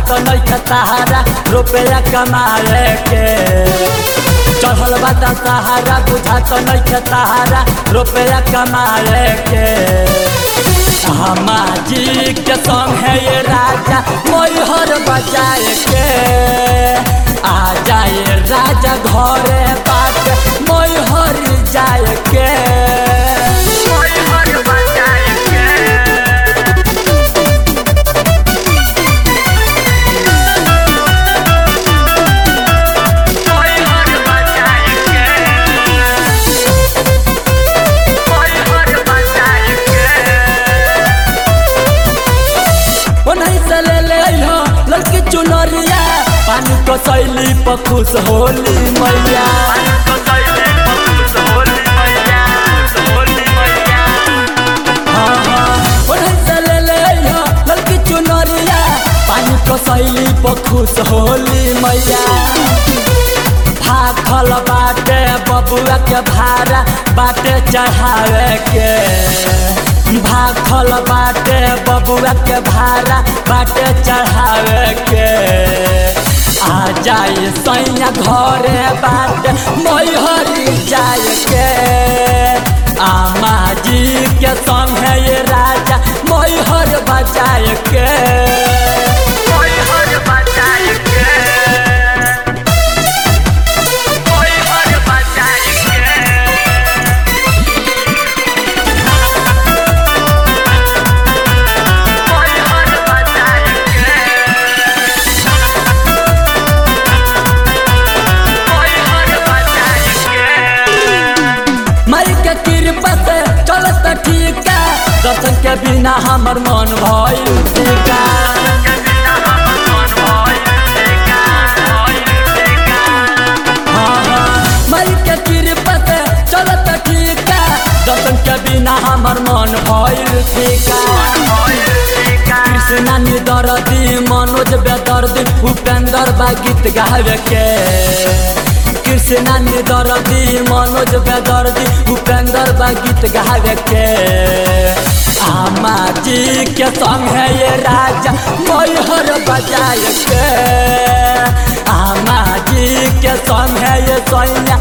बुझात नहीं सहारा रुपया कमाए के चढ़ल बा सहारा बुझात नहीं सहारा रुपया कमाए के हमाजी के संग है ये राजा मोहर बजाए के आ जाए राजा घरे बात मोहर जाए के मोहर बजाए के मोहर बजाए के मोहर बजाए के ओनही से ले ले अइहो लड़की चुनरिया पानी को सैली पर खुश होली मैया हाँ, हाँ। ओनही से ले ले अइहो लड़की चुनरिया पानी को सैली पर खुश होली मैया भागल बाटे बबुआ के भाड़ा बाटे चढ़ावे के भागल बाटे बबुआ के भाड़ा बाटे चढ़ावे के आ जाए सैया घरे बाटे मैहरी जाए के आमा जी के संग है ये राजा मैहर बजाए के मैहर बजाए के मैहर बजाए के मैहर बजाए के मैहर बजाए के माई के कृपा से चलत ठीक दर्शन के बिना हमर मन भइल टीका हाँ, हाँ, माई के कृपा से चलत ठीक दर्शन के बिना हमर मन भइल टीका कृष्णा नि दर्दी मनोज बेदर्दी उपेंद्र बा गीत गावे के कृष्णा नि दर्दी मनोज बेदर्दी उपेंद्र बा गीत गावे के आमा जी के संग है ये राजा मैहर बजाए के आमा जी के संग है ये सैया